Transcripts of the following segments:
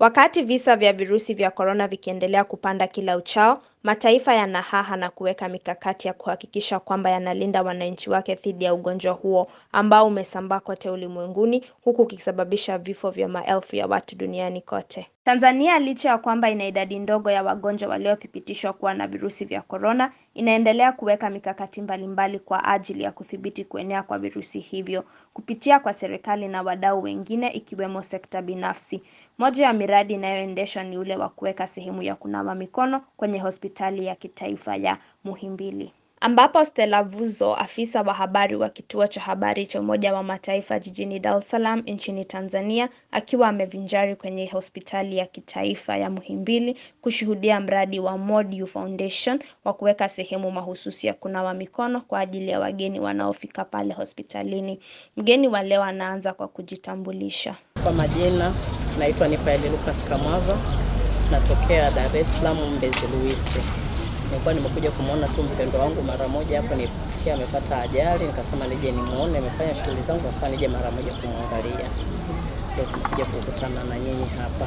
Wakati visa vya virusi vya korona vikiendelea kupanda kila uchao, mataifa yanahaha na kuweka mikakati ya kuhakikisha kwamba yanalinda wananchi wake dhidi ya ugonjwa huo ambao umesambaa kote ulimwenguni huku ukisababisha vifo vya maelfu ya watu duniani kote. Tanzania licha ya kwamba ina idadi ndogo ya wagonjwa waliothibitishwa kuwa na virusi vya korona, inaendelea kuweka mikakati mbalimbali kwa ajili ya kudhibiti kuenea kwa virusi hivyo kupitia kwa serikali na wadau wengine ikiwemo sekta binafsi. Moja ya miradi inayoendeshwa ni ule wa kuweka sehemu ya kunawa mikono kwenye hospitali ya kitaifa ya Muhimbili. Ambapo Stella Vuzo, afisa wa habari wa kituo cha habari cha Umoja wa Mataifa jijini Dar es Salaam nchini Tanzania, akiwa amevinjari kwenye hospitali ya kitaifa ya Muhimbili kushuhudia mradi wa MODU Foundation wa kuweka sehemu mahususi ya kunawa mikono kwa ajili ya wageni wanaofika pale hospitalini. Mgeni wa leo anaanza kwa kujitambulisha. Kwa majina naitwa Nifaeli Lucas Kamwava, natokea Dar es Salaam Mbezi Luisi. Nilikuwa nimekuja kumwona tu mpendo wangu mara moja hapo, nilisikia amepata ajali, nikasema nije nimuone, nimefanya shughuli zangu, sasa nije mara moja kumwangalia. Ndio tumekuja kukutana na nyinyi hapa.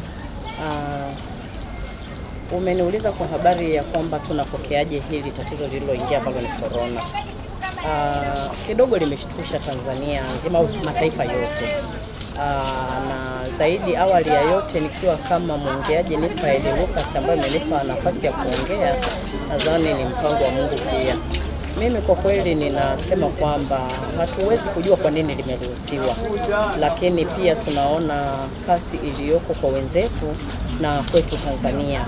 Uh, umeniuliza kwa habari ya kwamba tunapokeaje hili tatizo lililoingia ambalo ni corona. Uh, kidogo limeshtusha Tanzania nzima au mataifa yote. Uh, na zaidi awali ya yote nikiwa kama mwongeaji Nifaeli Lucas ambaye amenipa nafasi ya kuongea, nadhani ni mpango wa Mungu pia. Mimi kwa kweli ninasema kwamba hatuwezi kujua kwa nini limeruhusiwa, lakini pia tunaona kasi iliyoko kwa wenzetu na kwetu Tanzania.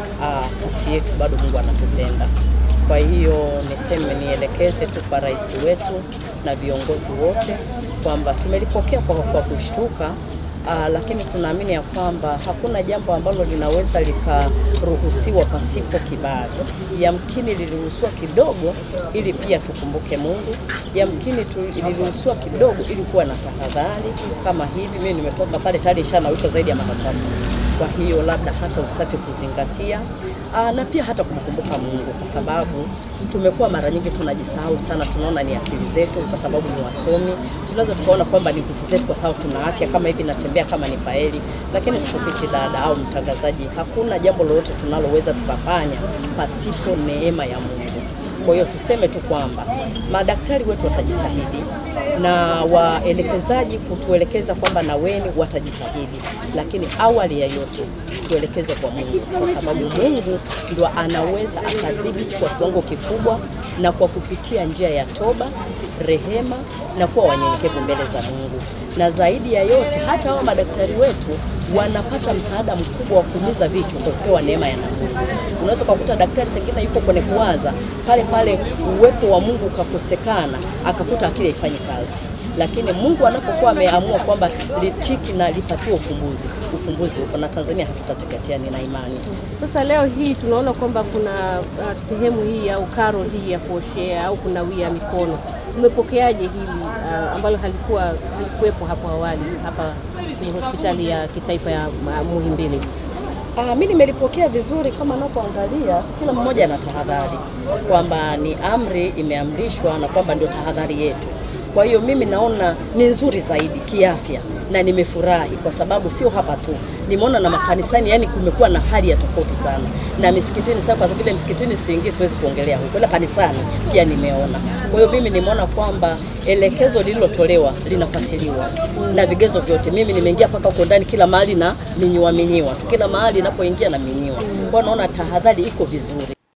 Uh, kasi yetu bado Mungu anatupenda. Kwa hiyo niseme nielekeze tu kwa rais wetu na viongozi wote kwamba tumelipokea kwa, kwa kushtuka aa, lakini tunaamini ya kwamba hakuna jambo ambalo linaweza likaruhusiwa pasipo kibali. Yamkini liliruhusiwa kidogo ili pia tukumbuke Mungu, yamkini liliruhusiwa kidogo ili kuwa na tahadhari kama hivi. Mimi nimetoka pale tayari ishanawishwa zaidi ya mara tatu kwa hiyo labda hata usafi kuzingatia, aa, na pia hata kumkumbuka Mungu, kwa sababu tumekuwa mara nyingi tunajisahau sana. Tunaona ni akili zetu, kwa sababu ni wasomi, tunaweza tukaona kwamba ni nguvu zetu, kwa sababu tuna afya kama hivi, natembea kama ni paeli. Lakini sikufichi dada au mtangazaji, hakuna jambo lolote tunaloweza tukafanya pasipo neema ya Mungu. Kwa hiyo tuseme tu kwamba madaktari wetu watajitahidi na waelekezaji kutuelekeza kwamba na weni watajitahidi, lakini awali ya yote tuelekeze kwa Mungu, kwa sababu Mungu ndo anaweza akadhibiti kwa kiwango kikubwa, na kwa kupitia njia ya toba, rehema na kuwa wanyenyekevu mbele za Mungu. Na zaidi ya yote, hata hao madaktari wetu wanapata msaada mkubwa wa kuumiza vichwa kwa kupewa neema ya Mungu. Unaweza kukuta daktari sengine yuko kwenye kuwaza pale pale, uwepo wa Mungu ukakosekana, akakuta akili haifanyi kazi lakini Mungu anapokuwa ameamua kwamba litiki na lipatiwe ufumbuzi, ufumbuzi uko na Tanzania hatutateketea, nina imani. Sasa leo hii tunaona kwamba kuna uh, sehemu hii au karo hii ya kuoshea au kunawia mikono. Umepokeaje hili uh, ambalo halikuwa halikuwepo hapo awali hapa kwenye hospitali ya kitaifa ya uh, Muhimbili? Ah, mimi nimelipokea vizuri kama napoangalia, kila mmoja ana tahadhari kwamba ni amri imeamrishwa na kwamba ndio tahadhari yetu. Kwa hiyo mimi naona ni nzuri zaidi kiafya na nimefurahi kwa sababu sio hapa tu, nimeona na makanisani, yani kumekuwa na hali ya tofauti sana, na misikitini sasa, kwa vile msikitini siingii, siwezi kuongelea huko, ila kanisani pia nimeona. Kwa hiyo mimi nimeona kwamba elekezo lililotolewa linafuatiliwa na vigezo vyote. Mimi nimeingia mpaka huko ndani, kila mahali na minyiwa minyiwa tu, kila mahali napoingia na minyiwa, kwa naona tahadhari iko vizuri.